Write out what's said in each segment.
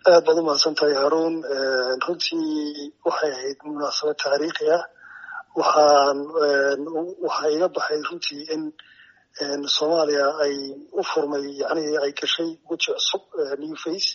aad baad umahadsan tahay haruun runtii waxay ahayd munaasabad taariikhi ah waxaan waxaa iga baxay runtii in soomaaliya ay u furmay yani ay gashay weji cusub new face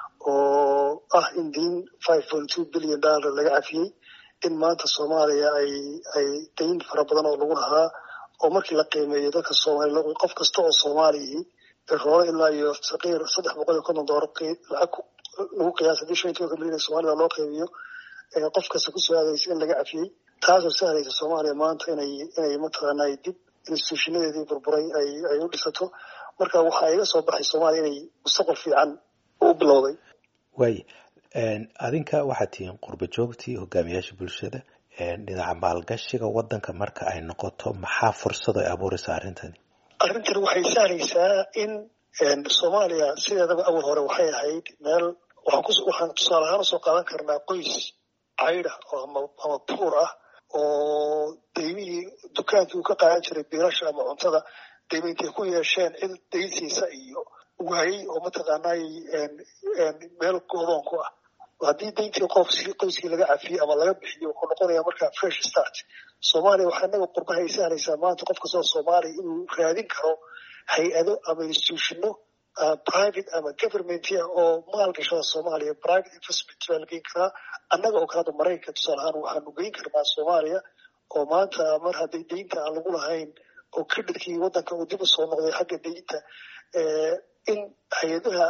oo ah in diin five point two billion dollar laga cafiyey in maanta soomaaliya ay ay dayn fara badan oo lagu lahaa oo markii la qiimeeyo dadka soomaaliya qof kasta oo soomaaliyii roolo ilaa iyo saqiir saddex boqol iyo konton doolar lacag lagu qiyaasa hadii shan iyo tobanka milyan ee soomaalida loo qeybiyo qof kasta kusoo aadaysa in laga cafiyey taasoo sahlaysa soomaaliya maanta inay inay mataqaana dib instituushinadeedii burburay ay ay u dhisato marka waxaa iga soo baxay soomaaliya inay mustaqbal fiican u bilowday waay adinka waxaad tihiin qurba joogtii hogaamiyaasha bulshada dhinaca maalgashiga wadanka marka ay noqoto maxaa fursad ay abuuraysaa arrintani arrintan waxay sahlaysaa in soomaaliya sideedaba awal hore waxay ahayd meel waxaan tusaale ahaan usoo qaadan karnaa qoys cayda ama buur ah oo daymihii dukaankii uu ka qaadan jiray biilasha ama cuntada dayma intay ku yeesheen cid daynsiisa iyo waayey oo mataqaanay meel goodoon ku ah haddii dayntii qofkii qoyskii laga cafiyey ama laga bixiyo wuxuu noqonayaa markaa fresh start soomaaliya waxaa inaga qurbahay sahlaysaa maanta qof kastoo soomaaliya inuu raadin karo hay-ado ama institutionno private ama governmentia oo maalgashada soomaaliya private investment baa la geyn karaa annaga oo kalada maraykanka tusaale ahaan waxaanu geyn karnaa soomaaliya oo maanta mar hadday daynta aan lagu lahayn oo credhitkii waddanka uu dib u soo noqday xagga daynta in hay-adaha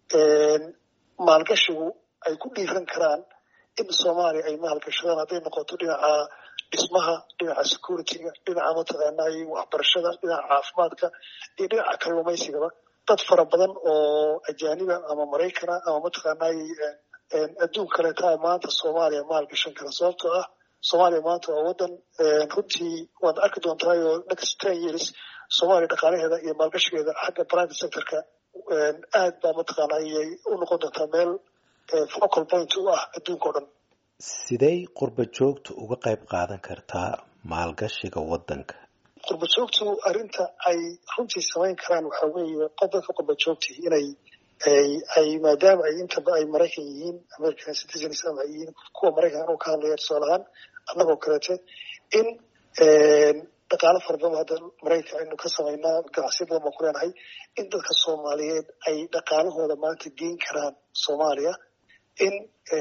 maalgashigu ay ku dhiiran karaan in soomaaliya ay maalgashadaan hadday noqoto dhinaca dhismaha dhinaca securityga dhinaca mataqaanay waxbarashada dhinaca caafimaadka iyo dhinaca kalluumaysigaba dad fara badan oo ajaaniba ama maraykana ama mataqaanay adduun kaleetaa maanta soomaaliya maalgashan kara sababtoo ah soomaaliya maanta waa waddan runtii waad arki doontaayoo next ten years soomaaliya dhaqaalaheeda iyo maalgashigeeda xagga private sectorka aad baa mataqaana ayay u noqon doontaa meel focal point u ah adduunka o dhan sidey qurba joogtu uga qayb qaadan kartaa maalgashiga waddanka qurba joogtu arrinta ay runtii samayn karaan waxaa weeye qof dadka qurba joogtii inay ay maadaama ay intaba ay maraykan yihiin american citizens ama ay yihiin kuwa maraykan u ka hadlaya tusaale ahaan annagoo kaleete in dhaqaalo fara badan hadda maraykan aynu ka samaynaa ganacsiyo badan baan ku leenahay in dadka soomaaliyeed ay dhaqaalahooda maanta geyn karaan soomaaliya in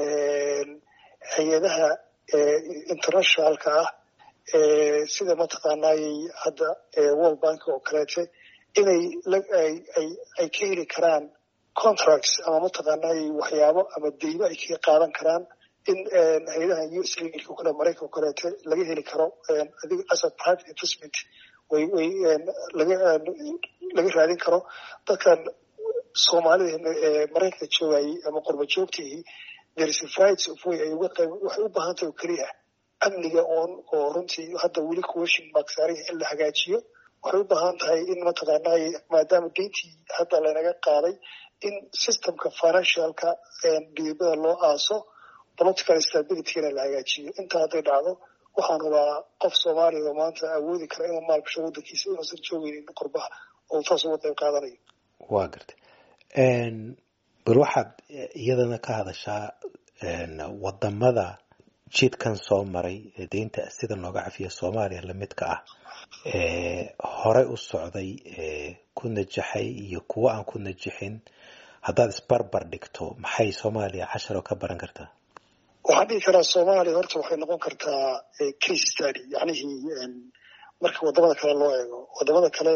hay-adaha internationalka ah sida mataqaanay hadda world bank oo kaleete inay ay ka heli karaan contracts ama mataqaanay waxyaabo ama deymo ay ka qaadan karaan in hay-adaha u s o kale maraykan o kaleete laga heli karo adiga as a private investment way way laga laga raadin karo dadkan soomaalida ee maraykanka joogayay ama qurba joogtihii there's of way ay uga qayb waxay u baahan tahay oo keliya amniga oon oo runtii hadda weli question mark saarihi in la hagaajiyo waxay u baahan tahay in mataqaanay maadaama deyntii hadda lanaga qaaday in systemka financialka dhiibada loo aaso political stabilitygana la hagaajiyo intaa hadday dhacdo waxaan rabaa qof soomaaliya oo maanta awoodi kara inuu maalgasho waddankiisa inuusan joogeynin qurbaha oo taas uga qayb qaadanayo waa gartay bal waxaad iyadana ka hadashaa wadamada jidkan soo maray deynta sida looga cafiya soomaaliya lamidka ah horey u socday ku najaxay iyo kuwo aan ku najixin haddaad isbarbar dhigto maxay soomaaliya casharo ka baran kartaa waxaan dhihi karaa soomaaliya horta waxay noqon kartaa case study yacnihii marka wadamada kale loo eego wadamada kale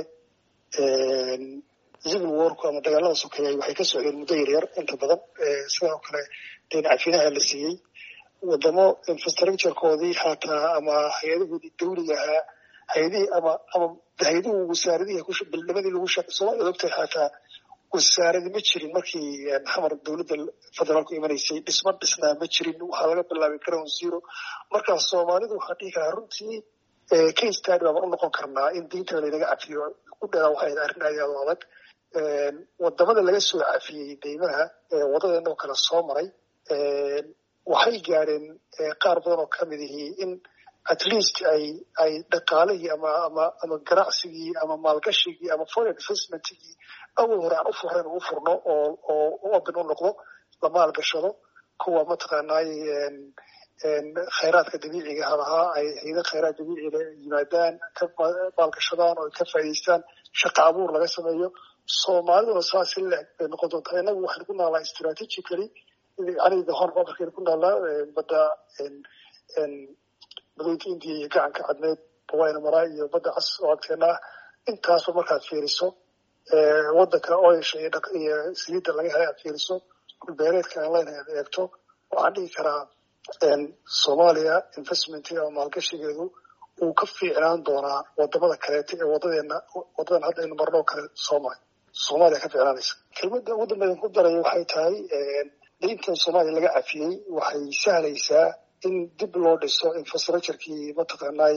civil warku ama dagaalada sokeeyay waxay ka socdeen muddo yaryar inta badan sidoo kale deyn cafinaha la siiyey wadamo infrastructurekoodii xataa ama hay-adahoodii dawliga ahaa hay-adihii ama ama hay-aduhu wasaaradihii bilnimadii lagu shaq soomaliya ogtahay xataa wasaaradi ma jirin markii xamar dowladda federaalku imanaysay dhisma dhisnaa ma jirin waxaa laga bilaabay ground zero markaa soomaalidu waxaan dhihi karaa runtii case study baaban u noqon karnaa in diinta laynaga cafiyo ku dheeraa waxay arrin aad u adag wadamada laga soo cafiyey deymaha wadadeena oo kale soo maray waxay gaadheen qaar badan oo kamid ihii in at least ay ay dhaqaalihii ama ama ama ganacsigii ama maalgashigii ama foreign investmentigii awal hore aan u furayn u furno oo oo open u noqdo la maalgashado kuwa mataqaanay khayraadka dabiiciga halahaa ay hayda khayraad dabiiciga yimaadaan ka maalgashadaan oo ka faa'idaystaan shaqa abuur laga sameeyo soomaaliduna saas in leeg bay noqon doontaa innagu waxaynu ku noolnaa strategically yani the horn of africa ku noolnaa badda badweynta indiya iyo gacanka cadmeed bawayna maraa iyo badda cas oo agteena ah intaasba markaad fiiriso wadanka oyasha iyo saliidda laga helay aad fiiriso dhulbeereedka aan leynahay aad eegto waxaan dhigi karaa soomaaliya investmentiga ama maalgashigeedu uu ka fiicnaan doonaa wadamada kaleeto ee wadadeena wadadan hadda aynu marno kale soomali soomaaliya ka fiicnaanaysa kelmadda ugu dambeyn ku daray waxay tahay dayntan soomaaliya laga cafiyey waxay sahlaysaa in dib loo dhiso infrastructurekii mataqaanay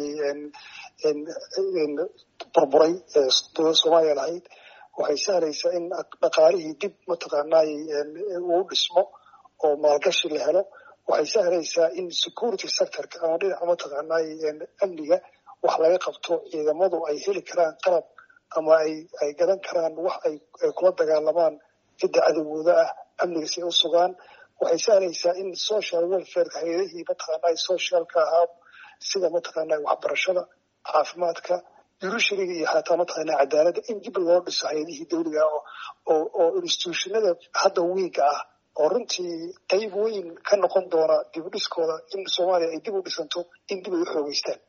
burburay ee dowladda soomaaliya lahayd waxay sahlaysaa in dhaqaalihii dib mataqaanay uu dhismo oo maalgashi la helo waxay sahlaysaa in security sectorka ama dhinaca mataqaanay amniga wax laga qabto ciidamadu ay heli karaan qalab ama ay ay gadan karaan wax ay kula dagaalamaan cidda cadowgooda ah amniga si ay u sugaan waxay sahlaysaa in social welfareka hay-adihii mataqaanay socialka ahaa sida mataqaanay waxbarashada caafimaadka jurishariga iyo xataa mataqaanay cadaaladda in dib loo dhiso hay-adihii dawliga ah oo oo institutionada hadda wiiga ah oo runtii qayb weyn ka noqon doona dib u dhiskooda in soomaaliya ay dib u dhisanto in dib ay u xoogeystaan